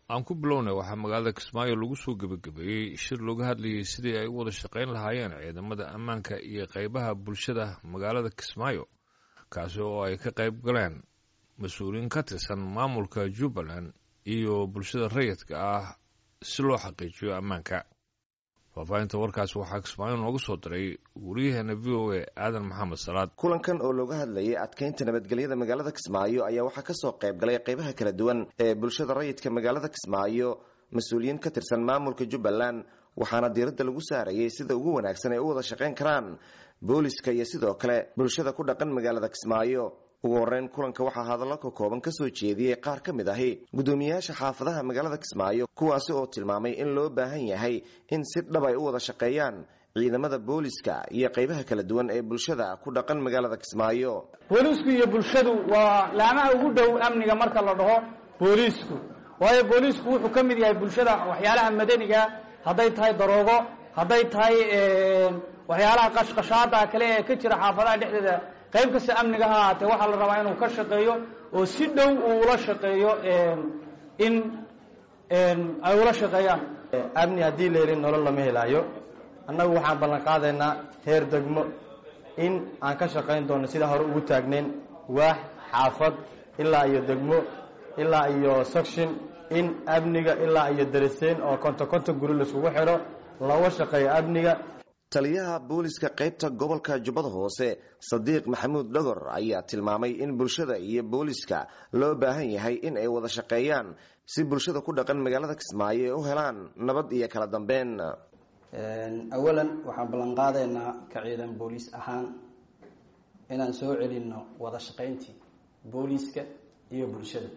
aan ku bilownay waxaa magaalada kismaayo lagu soo gebagabeeyey shir looga hadlayay sidii ay u wada shaqayn lahaayeen ciidamada ammaanka iyo qeybaha bulshada magaalada kismaayo kaasi oo ay ka qayb galeen mas-uuliyiin ka tirsan maamulka jubbaland iyo bulshada rayidka ah si loo xaqiijiyo ammaanka faahfaahinta warkaas waxaa kismaayo nooga soo diray wariyaheena v o a aadan maxamed salaad kulankan oo looga hadlayay adkeynta nabadgelyada magaalada kismaayo ayaa waxaa kasoo qayb galay qeybaha kala duwan ee bulshada rayidka magaalada kismaayo mas-uuliyiin ka tirsan maamulka jubbaland waxaana diiradda lagu saarayay sida ugu wanaagsan ay u wada shaqayn karaan booliska iyo sidoo kale bulshada ku dhaqan magaalada kismaayo ugu horeyn kulanka waxaa hadallo ka kooban kasoo jeediyey qaar ka mid ahi guddoomiyayaasha xaafadaha magaalada kismaayo kuwaasi oo tilmaamay in loo baahan yahay in si dhab ay u wada shaqeeyaan ciidamada booliska iyo qeybaha kala duwan ee bulshada ku dhaqan magaalada kismaayo booliisku iyo bulshadu waa laamaha ugu dhow amniga marka la dhaho booliisku waayo booliisku wuxuu ka mid yahay bulshada waxyaalaha madaniga hadday tahay daroogo hadday tahay waxyaalaha qashqashaada kale ee ka jira xaafadaha dhexdeeda qayb kasta amniga ha ahaatee waxaa la rabaa inuu ka shaqeeyo oo si dhow uu ula shaqeeyo in ay ula shaqeeyaan amni haddii la helin nolol lama helaayo annagu waxaan ballan qaadaynaa heer degmo in aan ka shaqayn doono sidaa hore ugu taagnayn waax xaafad ilaa iyo degmo ilaa iyo section in amniga ilaa iyo dariseen oo konto konto guri laiskugu xidho looga shaqeeyo amniga taliyaha booliska qaybta gobolka jubbada hoose sadiiq maxamuud dhogor ayaa tilmaamay in bulshada iyo booliska loo baahan yahay in ay wada shaqeeyaan si bulshada ku dhaqan magaalada kismaayo ay u helaan nabad iyo kala dambeyn awalan waxaan ballan qaadaynaa ka ciidan booliis ahaan inaan soo celinno wada shaqayntii booliiska iyo bulshada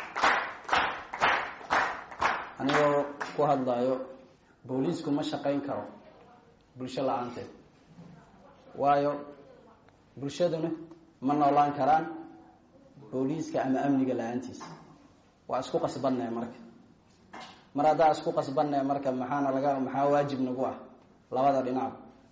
anigoo ku hadlayo booliisku ma shaqayn karo bulsho la-aanteed waayo bulshaduna ma noolaan karaan booliiska ama amniga la-aantiisa waa isku qasbannae marka mar haddaa isku qasbannae marka maxaana laga maxaa waajib nagu ah labada dhinac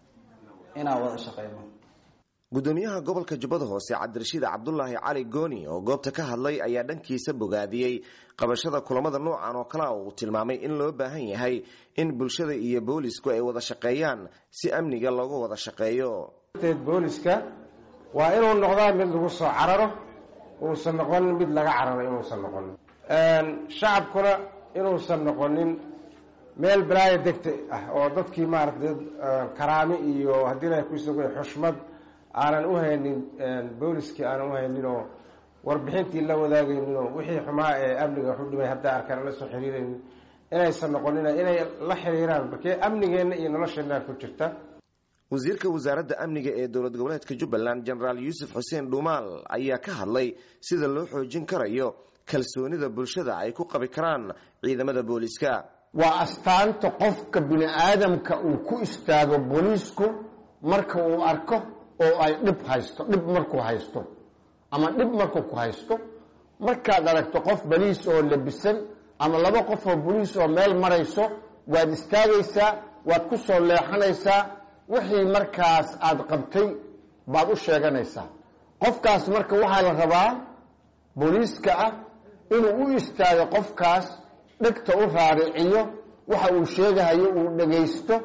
inaan wada shaqeyno guddoomiyaha gobolka jubbada hoose cabdirashiid cabdulaahi cali gooni oo goobta ka hadlay ayaa dhankiisa bogaadiyey qabashada kulamada noocan oo kale uu tilmaamay in loo baahan yahay in bulshada iyo boolisku ay wada shaqeeyaan si amniga looga wada shaqeeyo booliska waa inuu noqdaa mid lagu soo cararo uusan noqonin mid laga cararo inuusan noqonin shacabkuna inuusan noqonin meel balaayo degta ah oo dadkii maaragtay karaami iyo haddii la kusuga xushmad aanan u haynin booliskii aanan u haynin oo warbixintii la wadaagaynin oo wixii xumaa ee amniga waxu dhimay haddaa arkaan la soo xiriiraynin inaysan noqonin inay la xiriiraan markee amnigeenna iyo nolosheenna ku jirta wasiirka wasaaradda amniga ee dowlad goboleedka jubbaland jenaraal yuusuf xuseen dhuumaal ayaa ka hadlay sida loo xoojin karayo kalsoonida bulshada ay ku qabi karaan ciidamada booliska waa astaanta qofka bini aadamka uu ku istaago booliisku marka uu arko oo ay dhib haysto dhib markuu haysto ama dhib markuu ku haysto markaad aragto qof boliis oo labisan ama laba qof oo boliis oo meel marayso waad istaagaysaa waad ku soo leexanaysaa wixii markaas aada qabtay baad u sheeganaysaa qofkaas marka waxaa la rabaa booliiska ah inuu u istaago qofkaas dhegta u raariciyo waxa uu sheegahayo uu dhagaysto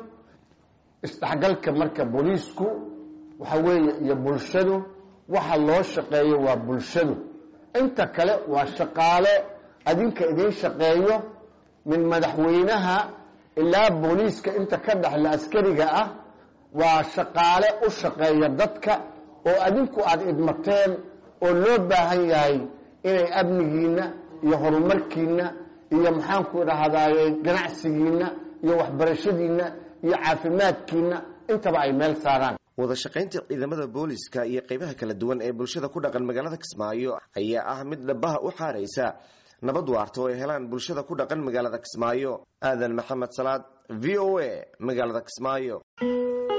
isdhexgalka marka booliisku waxa weeye iyo bulshadu waxa loo shaqeeyo waa bulshadu inta kale waa shaqaale adinka idiin shaqeeyo min madaxweynaha ilaa booliiska inta ka dhexla askariga ah waa shaqaale u shaqeeya dadka oo adinku aada idmateen oo loo baahan yahay inay amnigiinna iyo horumarkiinna iyo maxaanku idhahdaaye ganacsigiinna iyo waxbarashadiinna iyo caafimaadkiinna intaba ay meel saaraan wada shaqaynta ciidamada booliska iyo qeybaha kala duwan ee bulshada ku dhaqan magaalada kismaayo ayaa ah mid dhabaha u xaaraysa nabad waarta oo ay helaan bulshada ku dhaqan magaalada kismaayo aadan maxamed salaad v o a magaalada kismaayo